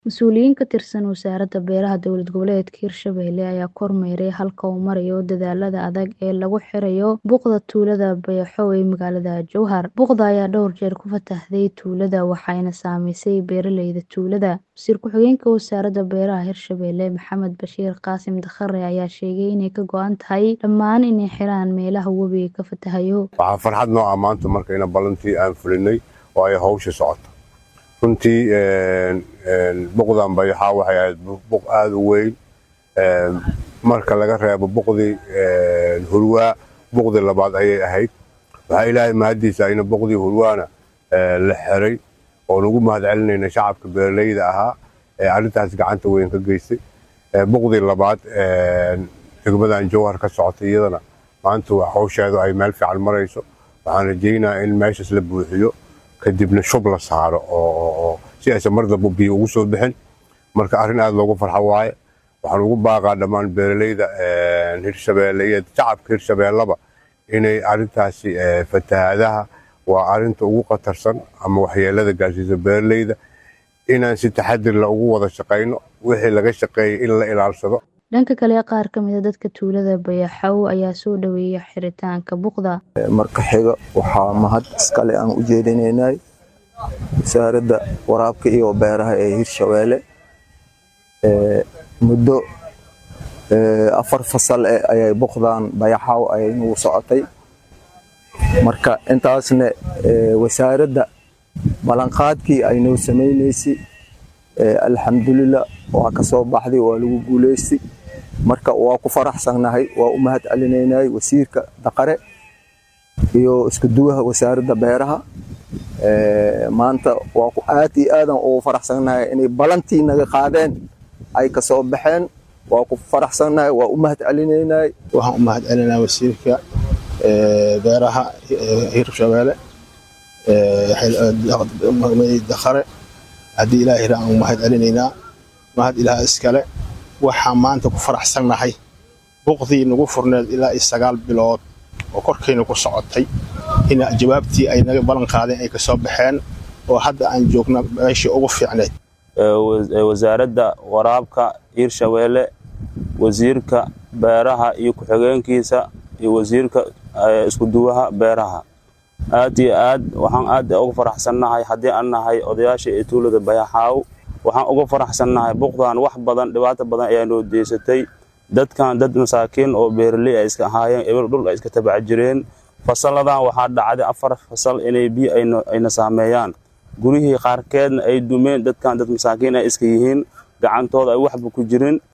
Mas'uuliyiin ka tirsan Wasaaradda Beeraha Dowlad Goboleedka Hirshabelle ayaa kormeeray halka uu marayo dadaallada adag ee lagu xirayo buuqda tuulada Bayaxow ee magaalada Jowhar. Buuqda ayaa dhowr jeer ku fatahday tuulada waxayna saameysay beeraleyda tuulada. Wasiir ku-xigeenka Wasaaradda Beeraha Hirshabelle Maxamed Bashiir Qaasim Dakhare ayaa sheegay inay ka go'an tahay dhammaan inay xiraan meelaha webiga ka fatahayo. Waxaa farxad noo ah maanta markayna ballantii aan fulinay oo ay hawsha socoto. runtii buqdan bayaxaa waxay ahayd buq aada u weyn marka laga reebo buqdii hurwaa buqdii labaad ayay ahayd waxaa ilaahay mahaddiisa ina buqdii hurwaana la xiray oo nagu mahad celinayna shacabka beeraleyda ahaa ee arrintaas gacanta weyn ka geystay buqdii labaad degmadan jowhar ka socotay iyadana maanta waa hawsheedu ay meel fiican marayso waxaan rajaynayaa in meeshaas la buuxiyo kadibna shub la saaro oo si aysan mar damba biyo ugu soo bixin marka arrin aada loogu farxo waaye waxaan ugu baaqaa dhammaan beeraleyda hirshabeelle iyo shacabka hirshabeellaba inay arrintaasi fatahaadaha waa arrinta ugu khatarsan ama waxyeelada gaarsiisa beeraleyda inaan si taxadir la ugu wada shaqayno wixii laga shaqeeyay in la ilaalsado dhanka kale qaar ka mid a dadka tuulada bayaxow ayaa soo dhaweeyay xiritaanka buuqda marka xiga waxaa mahad iskale aan u jeedinaynay wasaaradda waraabka iyo beeraha ee hirshabeelle muddo afar fasal eh ayay buuqdan bayaxow ayay nagu socotay marka intaasna wasaaradda ballanqaadkii ay noo samaynaysay alxamdulilah waa ka soo baxday waa lagu guulaystay marka waa ku faraxsannahay waa u mahad celinaynay wasiirka daqare iyo isku duwaha wasaaradda beeraha maanta waa ku aad iyo aadan ugu faraxsannahay inay balantii naga qaadeen ay ka soo baxeen waa ku faraxsannahay waa u mahad celinaynay waxaan u mahad celinaa wasiirka beeraha hirshabeelle daqare haddii ilaahay ra aan mahad celinaynaa mahad ilaah iskale waxaan maanta ku faraxsannahay buqdii nagu furneed ilaa iyo sagaal bilood oo korkayna ku socotay in jawaabtii ay naga ballan qaadeen ay ka soo baxeen oo hadda aan joogna meeshii ugu fiicneed wasaaradda waraabka hirshabeelle wasiirka beeraha iyo ku-xigeenkiisa iyo wasiirka iskuduwaha beeraha aad iyo aad waxaan aad uga faraxsannahay haddii aan nahay odayaasha ee tuulada bayaxaaw waxaan uga faraxsannahay buqdan wax badan dhibaato badan ayaa noo deysatay dadkan dad masaakiin oo beeraley ay iska ahaayeen eber dhul ay iska tabaca jireen fasalladan waxaa dhacday afar fasal inay biyo ayna saameeyaan gurihii qaarkeedna ay dumeen dadkan dad masaakiin ay iska yihiin gacantooda ay waxba ku jirin